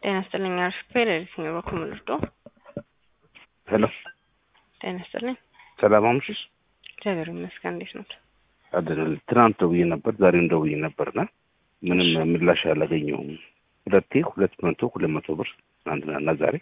ጤና ይስጥልኝ አርፍፔ ለየትኛው በኩል ምልርዶ ሄሎ ጤና ይስጥልኝ ሰላም አምሽሽ እግዚአብሔር ይመስገን እንዴት ነው አድነል ትናንት ደውዬ ነበር ዛሬም ደውዬ ነበርና ምንም ምላሽ አላገኘሁም ሁለቴ ሁለት መቶ ሁለት መቶ ብር ትናንትና እና ዛሬ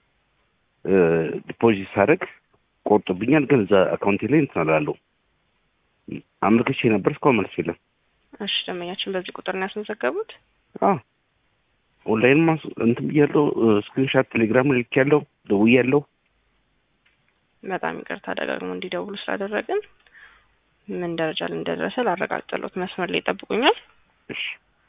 ዲፖዚት ሳደርግ ቆርጦብኛል ግን እዛ አካውንቴ ላይ እንትን አላለው አመልክቼ ነበር እስካሁን መልስ የለም እሺ ደንበኛችን በዚህ ቁጥር ነው ያስመዘገቡት አዎ ኦንላይን ማስ እንትን ብያለሁ ስክሪንሻት ቴሌግራም ልክ ያለው ደውዬ ያለው በጣም ይቅርታ ደጋግሞ እንዲደውሉ ስላደረግን ምን ደረጃ ላይ እንደደረሰ ላረጋግጥልዎት መስመር ላይ ይጠብቁኛል እሺ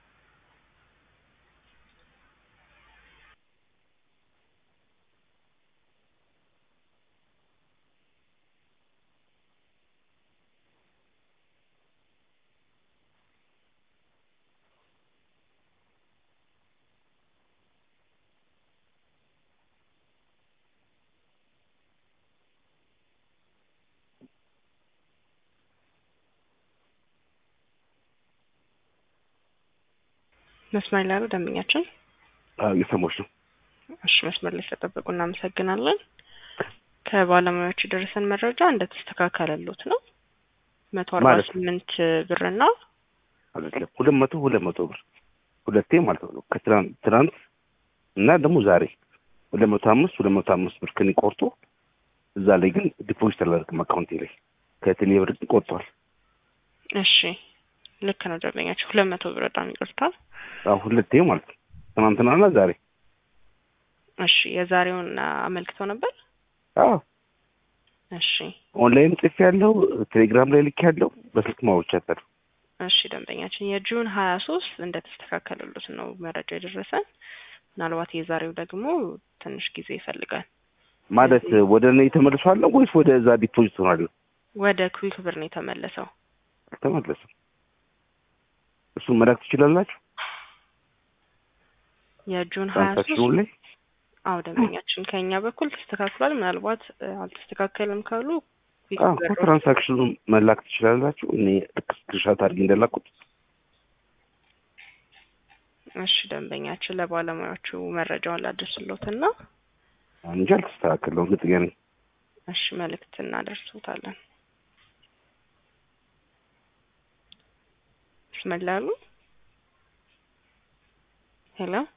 መስመር ላይ ያሉ ደንበኛችን እየሰማሁሽ ነው እሺ መስመር ላይ ስለጠበቁ እናመሰግናለን ከባለሙያዎቹ የደረሰን መረጃ እንደተስተካከለሎት ነው መቶ አርባ ማለት ስምንት ብርና አይደለም ሁለት መቶ ሁለት መቶ ብር ሁለቴ ማለት ነው ከትናንት ትናንት እና ደግሞ ዛሬ ሁለት መቶ አምስት ሁለት መቶ አምስት ብር ከኔ ቆርጦ እዛ ላይ ግን ዲፖዚት አላደርግም አካውንቴ ላይ ከቴሌ ብር ግን ቆርጧል እሺ ልክ ነው ደንበኛችን ሁለት መቶ ብር በጣም ይቅርታል አሁን ሁለቴ ማለት ነው ትናንትናና ዛሬ እሺ የዛሬውን አመልክተው ነበር አዎ እሺ ኦንላይን ጽፌ ያለው ቴሌግራም ላይ ልክ ያለው በስልክ ማውቻታለሁ እሺ ደንበኛችን የጁን ሀያ ሶስት እንደተስተካከለሉት ነው መረጃ የደረሰን ምናልባት የዛሬው ደግሞ ትንሽ ጊዜ ይፈልጋል ማለት ወደ እኔ ተመልሷለሁ ወይስ ወደ እዛ ዲፖዚት ሆናለሁ ወደ ኩዊክ ብር ነው የተመለሰው ተመለሰ እሱን መላክ ትችላላችሁ የጁን ሀያ ሶስት ትራንሳክሽኑ ላይ አዎ ደንበኛችን ከኛ በኩል ተስተካክሏል ምናልባት እ፣ አልተስተካከልም ካሉ ኩዊክ አዎ ብር ትራንሳክሽኑን መላክ ትችላላችሁ እኔ ልክ ስክሪንሻት አድርጌ እንደላኩት እሺ ደንበኛችን ለባለሙያዎቹ መረጃውን ላድርስሎትና እንጂ አልተስተካከለውም እርግጠኛ ነኝ እሺ መልእክት እናደርሱታለን ስመላሉ ሄሎ